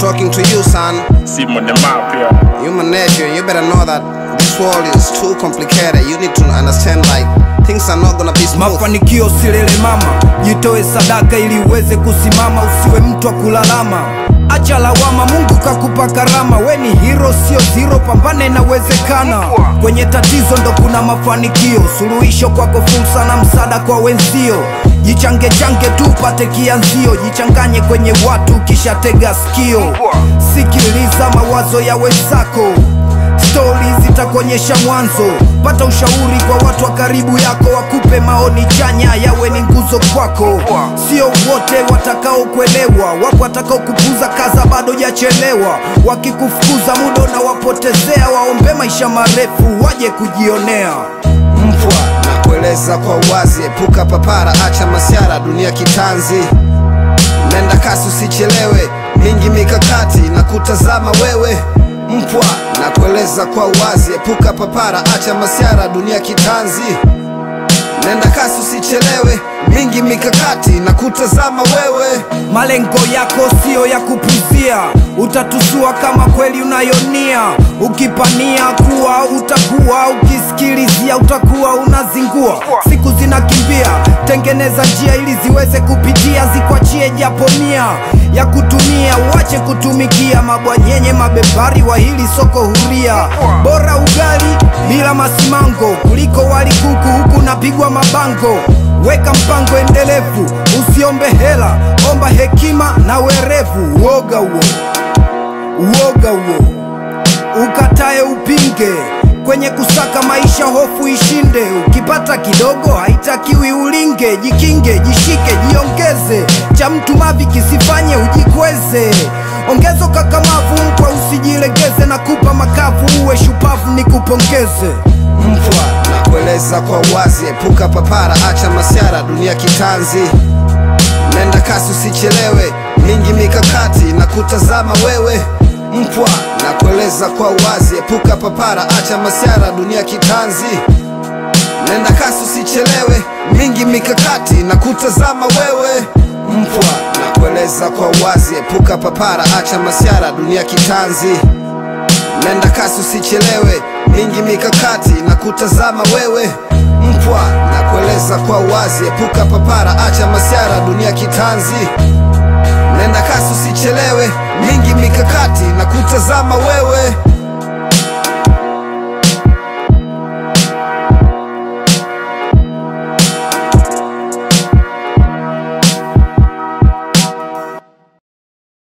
talking to you, son. See him on the map here. You my nephew, and you better know that this world is too complicated. You need to understand, like, things are not gonna be smooth. mafanikio silele mama jitoe sadaka ili uweze kusimama usiwe mtu wa kulalama acha lawama mungu kakupa karama we ni hiro sio ziro pambane inawezekana kwenye tatizo ndo kuna mafanikio suluhisho kwako fursa na msaada kwa wenzio jichange change tu upate kianzio jichanganye kwenye watu kisha tega sikio sikiliza mawazo ya wenzako stori zitakuonyesha mwanzo pata ushauri kwa watu wa karibu yako wakupe maoni chanya yawe ni nguzo kwako sio wote watakaokuelewa wapo watakaokupuza kaza bado jachelewa wakikufukuza muda unawapotezea waombe maisha marefu waje kujionea Mpwa na kueleza kwa uwazi, epuka papara, acha masiara, dunia kitanzi. Nenda kasi, usichelewe, mingi mikakati na kutazama wewe. Mpwa na kueleza kwa uwazi, epuka papara, acha masiara, dunia kitanzi. Nenda kasi, usichelewe, mingi mikakati na kutazama wewe. malengo yako siyo ya kupuzia utatusua kama kweli unayonia ukipania kuwa utakuwa ukisikilizia utakuwa unazingua siku zinakimbia tengeneza njia ili ziweze kupitia zikwachie japo nia ya kutumia uache kutumikia mabwanyenye mabepari wa hili soko huria bora ugali bila masimango kuliko wali kuku huku napigwa mabango weka mpango endelevu usiombe hela omba hekima na werevu uoga huo uoga huo ukatae upinge kwenye kusaka maisha hofu ishinde ukipata kidogo haitakiwi ulinge jikinge jishike jiongeze cha mtu mavi kisifanye ujikweze ongezo kakamavu mpwa usijilegeze na kupa makavu uwe shupavu ni kupongeze Mpwa na kueleza kwa uwazi, epuka papara, acha masiara, dunia kitanzi. Nenda kasi, usichelewe, mingi mikakati na kutazama wewe. Mpwa na kueleza kwa uwazi, epuka papara, acha masiara, dunia kitanzi. Nenda kasi, usichelewe, mingi mikakati na kutazama wewe. Mpwa na kueleza kwa uwazi, epuka papara, acha masiara, dunia kitanzi. Nenda kasi usichelewe, mingi mikakati na kutazama wewe. Mpwa na kueleza kwa uwazi, epuka papara, acha masiara, dunia kitanzi. Nenda kasi usichelewe, mingi mikakati na kutazama wewe.